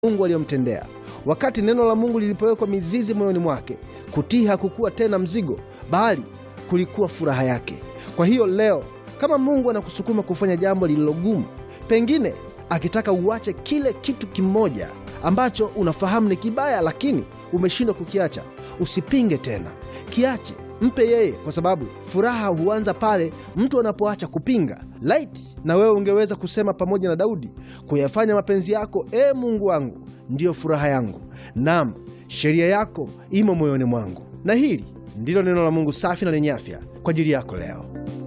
Mungu aliyomtendea. Wakati neno la Mungu lilipowekwa mizizi moyoni mwake, kutii hakukuwa tena mzigo, bali kulikuwa furaha yake. Kwa hiyo leo, kama Mungu anakusukuma kufanya jambo lililogumu, pengine akitaka uache kile kitu kimoja ambacho unafahamu ni kibaya, lakini umeshindwa kukiacha, usipinge tena, kiache, mpe yeye, kwa sababu furaha huanza pale mtu anapoacha kupinga. Laiti na wewe ungeweza kusema pamoja na Daudi, kuyafanya mapenzi yako, e Mungu wangu, ndiyo furaha yangu, nam sheria yako imo moyoni mwangu. Na hili ndilo neno la Mungu safi na lenye afya kwa ajili yako leo.